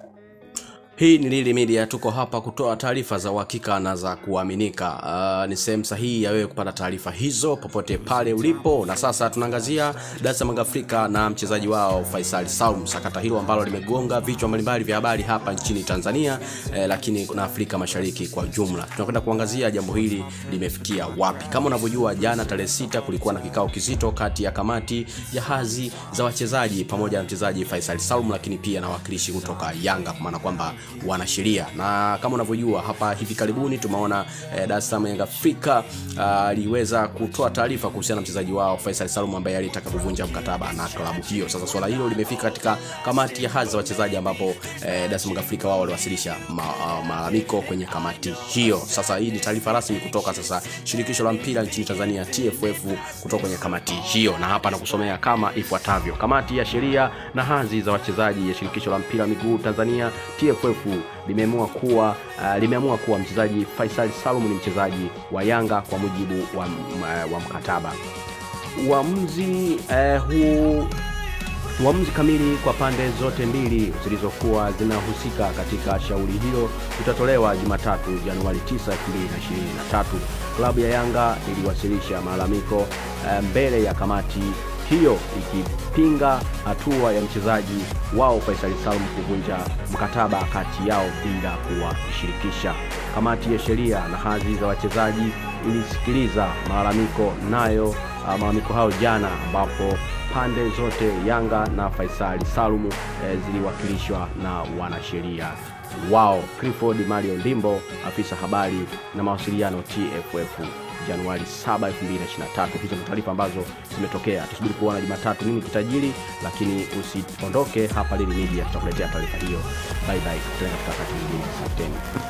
Hii ni Lili Media, tuko hapa kutoa taarifa za uhakika na za kuaminika. Uh, ni sehemu sahihi ya wewe kupata taarifa hizo popote pale ulipo, na sasa tunaangazia Dar es Salaam Afrika na mchezaji wao Faisal Salum, sakata hilo ambalo limegonga vichwa mbalimbali vya habari hapa nchini Tanzania eh, lakini na Afrika Mashariki kwa jumla. Tunakwenda kuangazia jambo hili limefikia wapi. Kama unavyojua, jana tarehe sita kulikuwa na kikao kizito kati ya kamati ya hadhi za wachezaji pamoja na mchezaji Faisal Salum, lakini pia na wakilishi kutoka Yanga, kwa maana kwamba wanasheria na kama unavyojua hapa hivi karibuni tumeona eh, Dar es Salaam Yanga Afrika aliweza uh, kutoa taarifa kuhusiana na mchezaji wao Faisal Salum ambaye alitaka kuvunja mkataba na klabu hiyo. Sasa swala hilo limefika katika kamati ya hadhi za wachezaji ambapo eh, Dar es Salaam Afrika wao waliwasilisha malalamiko ma, kwenye kamati hiyo. Sasa hii ni taarifa rasmi kutoka sasa shirikisho la mpira nchini Tanzania TFF kutoka kwenye kamati hiyo, na hapa nakusomea kama ifuatavyo: kamati ya sheria na hadhi za wachezaji ya shirikisho la mpira miguu Tanzania TFF limeamua kuwa uh, limeamua kuwa mchezaji Faisal Salum ni mchezaji wa Yanga kwa mujibu wa, wa mkataba. Uamuzi uh, huu uamuzi kamili kwa pande zote mbili zilizokuwa zinahusika katika shauri hilo utatolewa Jumatatu Januari 9, 2023. Klabu ya Yanga iliwasilisha malalamiko uh, mbele ya kamati hiyo ikipinga hatua ya mchezaji wao Faisal Salum kuvunja mkataba kati yao bila kuwashirikisha. Kamati ya sheria na hadhi za wachezaji ilisikiliza malalamiko nayo malalamiko hayo jana, ambapo pande zote Yanga na Faisal Salum eh, ziliwakilishwa na wanasheria wao. Clifford Mario Ndimbo, afisa habari na mawasiliano TFF Januari 7, 2023. Hizo ni taarifa ambazo zimetokea. Tusubiri kuona Jumatatu nini kitajiri, lakini usiondoke hapa Lili Media, tutakuletea taarifa hiyo. Bye bye, tukutane katika wakati mwingine. Asanteni.